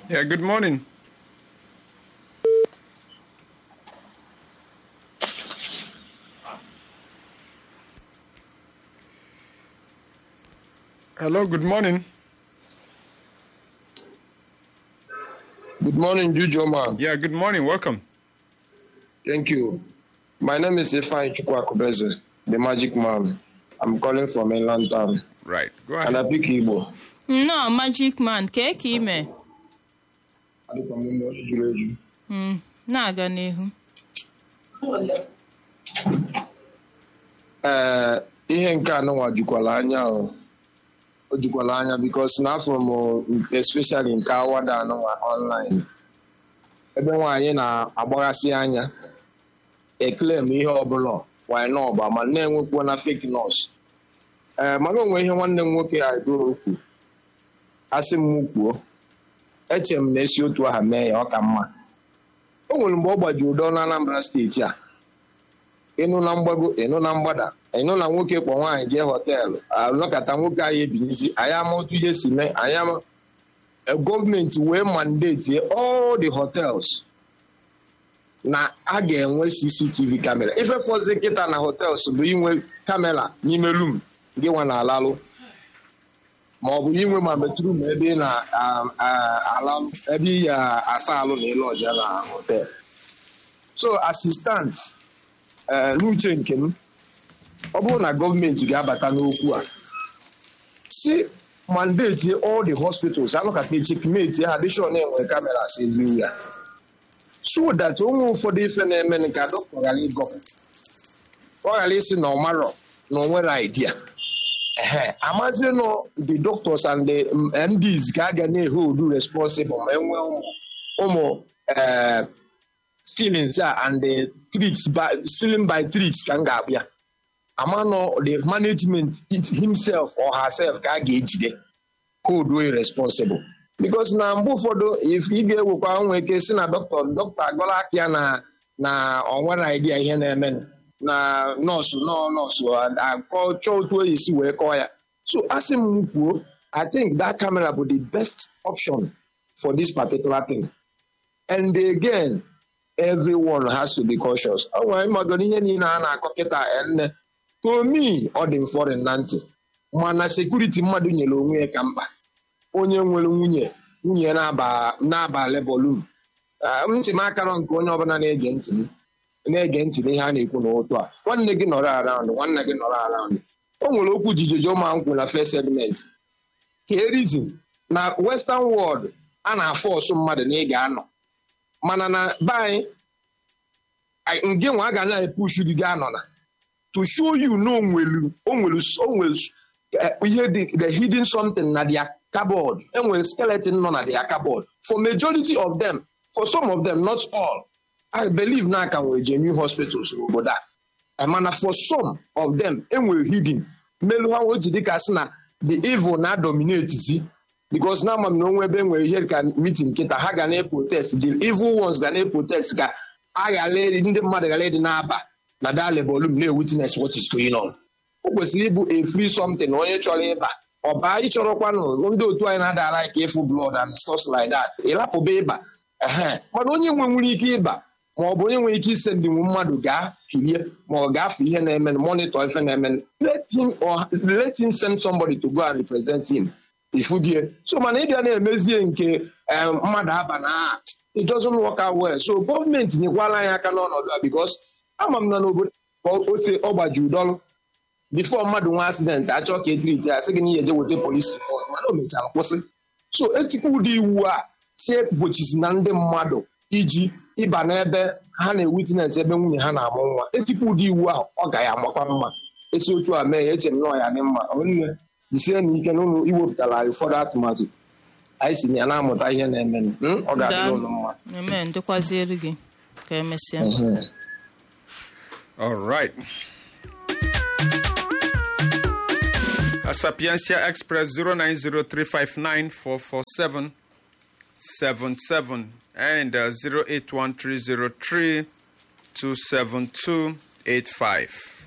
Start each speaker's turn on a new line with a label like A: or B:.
A: Yeah, good morning. Hello, good morning.
B: Good morning, Juju man.
A: Yeah, good morning. Welcome.
B: Thank you. My name is Ifeanyi Chukwakubeze, the magic man. I'm calling from inland town.
A: Right. Go
B: And
A: ahead.
B: I pick Igbo.
C: nnọọ magic man kee ka ime
B: Adịkwa m ụmụ onye juru eju.
C: Mm, na-aga n'ihu
B: Ee, ihe nke anụnwa jukwala anya o. o jukwala anya bikos na afọ m especially nke awada anụnwa online ebe nwaanyị na-agbaghasị anya eklem ihe ọbụla wanyị n'ọgba ma na-enwekwa na fake nurse ee mana onwe ihe nwanne m nwoke a edoro okwu asị m kwuo eche m na esi otu aha mee ya ọ ka mma o nwere mgbe ọ gbajiri ụdọ na Anambra steeti a ịnụ na mgbago ịnụ na mgbada ịnụ na nwoke kpọ nwaanyị jee họteelụ anọkọta nwoke anyị ebinyezi anyị ama otu ihe si mee anyị ama eh, gọọmenti wee mandate all the hotels na a ga-enwe cctv kamera ife fọzi kịta na hotels bụ inwe kamera n'ime rum gị nwa na alalụ ma ọ bụ inwe ma metrum ebe ị na-alalụ ebe ị ya asa alụ na ịlụ ọja na hotel so assistant ee n'uche nke m ọ bụrụ na gọọmenti ga-abata n'okwu a si mandate all the hospitals anọkata chekmeti ha dịshọn enwere kameras everywhere so that onwe ụfọdụ ife na-eme ka dọkịta ghara ịgọ ọ ghara isi na ọmarọ na onwere idea ehe amazie nọ the doctors and the mds ka a ga na-ehold responsible ma enwee ụmụ ụmụ eh, stealings a and the tricks by stealing by tricks ka m ga-abịa amanọ the management it himself or herself ka a ga-ejide hold way responsible because na mgbe ụfọdụ if ị ga-ewekwa nwe ike si na dọkịta dọkịta agọla aka ya na na ọ nwere idea ihe na-eme na nọọsụ nọ nọọsụ akọ chọọ otu o esi wee kọọ ya so asị m kwuo i think that camera bụ the best option for this particular thing and again everyone has to be cautious ọ nwere ịmagoro ihe niile a na-akọ kịta enne tomi ọ dị mfọrị na ntị mana sekuriti mmadụ nyere onwe ya ka mkpa onye nwere nwunye nwunye na-aba na-aba lebolum ntị m akarọ nke onye ọbụla na-ege ntị m na-ege ntị n'ihe a na-ekwu n'ụtụ a nwanne gị nọrọ araụnd nwanne gị nọrọ araụnd o nwere okwu jijojo ma nkwụ na first segment kee reason na western world a na-afọ ọsụ mmadụ na ị ga-anọ mana na be anyị anyị- nge nwa a ga na-epushu gị gaa nọ na to show you na onwelu onwelu onwelu eh, ihe dị the hidden something na their cupboard enwere skeleton nọ na their cupboard for majority of them for some of them not all i believe na aka nwere genuine hospitals n'obodo a Eh, mana for some of them enwere hidden melu ha oji dịka sị na the evil na dominate zi because na ama m na onwe ebe enwere ihe ka meeting nkịta ha ga na-protest the evil ones ga na-protest ka a ghara ịdị- ndị mmadụ ghara ịdị na-aba na dale volum na-witness what is going on o kwesịrị ịbụ a free something onye chọrọ ịba ọba ịchọrọkwanụ ndị otu anyị na-adara ka ịfụ blood and stuff like that ịlapụba ịba ehe mana onye nwe nwere ike ịba ma ọ bụ onye nwere ike ise ndị nwe mmadụ gaa kirie ma ọ gafe ihe na-eme monitor ife na-eme let him or let him send somebody to go and represent him ifudie so mana ịbịa na-emezie nke eh, mmadụ aba na it doesn't work out well so gọọmenti nyekwala anyị aka n'ọnọdụ a because ama m na n'obodo ka ose ọgbaji ụdọrụ bifo mmadụ nwe accident achọ ka etiriti ya sị gị na ihe eje weta polisi report mana o mechara kwụsị so etikwa ụdị iwu a si egbochizi na ndị mmadụ iji ịba n'ebe ha na-ewitines ebe nwunye ha na-amụ nwa etikwa ụdị iwu ahụ ọ ga ya amakwa mma esi otu a mee ya eche m na ọ ya dị mma onye jisie na ike na ụlọ iwepụtara anyị ụfọdụ atụmatụ anyị si na ya na-amụta ihe na-emenụ Hmm? ọ ga-adịrị ụlọ mma
C: amen dịkwazielu gị ka emesịa
B: Mhm.
A: All right. A Sapiencia Express 0903594477 and uh, 081303 27285.